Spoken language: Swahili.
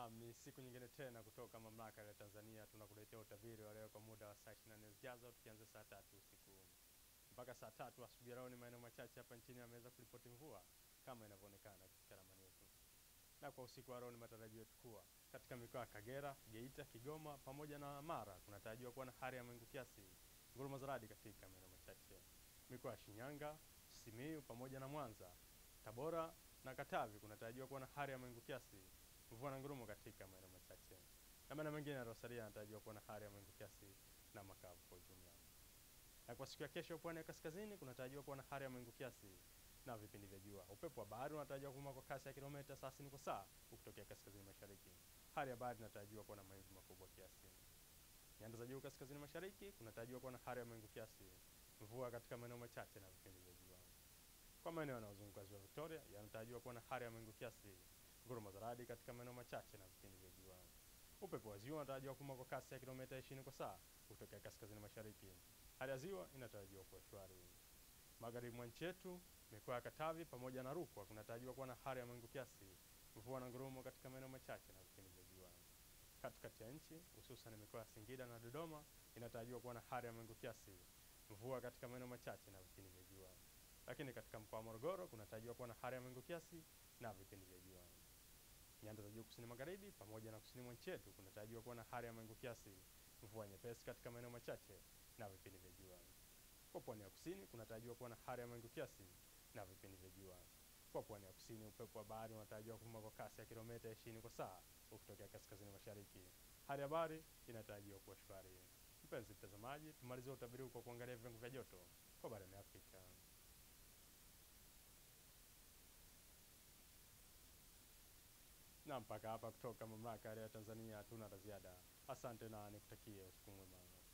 Naam, ni siku nyingine tena kutoka mamlaka ya Tanzania tunakuletea utabiri wa leo kwa muda wa saa 24 zijazo tukianza saa tatu usiku mpaka saa tatu asubuhi. Leo ni maeneo machache hapa nchini yameweza kuripoti mvua kama inavyoonekana katika ramani yetu, na kwa usiku wa leo ni matarajio yetu kuwa katika mikoa ya Kagera, Geita, Kigoma pamoja na Mara kunatarajiwa kuwa na hali ya mawingu kiasi, ngurumo za radi katika maeneo machache. Mikoa ya Shinyanga, Simiyu pamoja na Mwanza, Tabora na Katavi kunatarajiwa kuwa na hali ya mawingu kiasi mvua na ngurumo katika maeneo machache, na maeneo mengine yaliyosalia yanatarajiwa kuwa na hali ya mawingu kiasi na makavu kwa ujumla. Na kwa siku ya kesho, pwani ya kaskazini kunatarajiwa kuwa na hali ya mawingu kiasi na vipindi vya jua. Upepo wa bahari unatarajiwa kuvuma kwa kasi ya kilomita 30 kwa saa ukitokea kaskazini mashariki. Hali ya bahari inatarajiwa kuwa na mawimbi makubwa kiasi. Nyanda za juu kaskazini mashariki kunatarajiwa kuwa na hali ya mawingu kiasi, mvua katika maeneo machache na vipindi vya jua. Kwa maeneo yanayozunguka ziwa Victoria yanatarajiwa kuwa na hali ya mawingu kiasi ngurumo za radi katika maeneo machache na vipindi vya jua. Upepo wa ziwa unatarajiwa kuvuma kwa kasi ya kilomita 20 kwa saa kutokea kaskazini mashariki. Hali ya ziwa inatarajiwa kuwa shwari. Magharibi mwa nchi yetu, mikoa ya Katavi pamoja na Rukwa kunatarajiwa kuwa na hali ya mawingu kiasi, mvua na ngurumo katika maeneo machache na vipindi vya jua. Katikati ya nchi, hususan mikoa ya Singida na Dodoma inatarajiwa kuwa na hali ya mawingu kiasi, mvua katika maeneo machache na vipindi vya jua. Lakini katika mkoa wa Morogoro kunatarajiwa kuwa na hali ya mawingu kiasi na vipindi vya jua. Nyanda za juu kusini magharibi pamoja na kusini mwa nchi yetu kunatarajiwa kuwa na hali ya mawingu kiasi, mvua nyepesi katika maeneo machache na vipindi vya jua. Kwa pwani ya kusini kunatarajiwa kuwa na hali ya mawingu kiasi na vipindi vya jua. Kwa pwani ya kusini, upepo wa bahari unatarajiwa kuvuma kwa kasi ya kilomita 20 kwa saa ukitokea kaskazini mashariki. Hali ya bahari inatarajiwa kuwa shwari. Mpenzi mtazamaji, tumalizie utabiri kwa kuangalia viwango vya joto kwa barani Afrika. na mpaka hapa kutoka mamlaka ya Tanzania hatuna la ziada. Asante na nikutakie usiku mwema.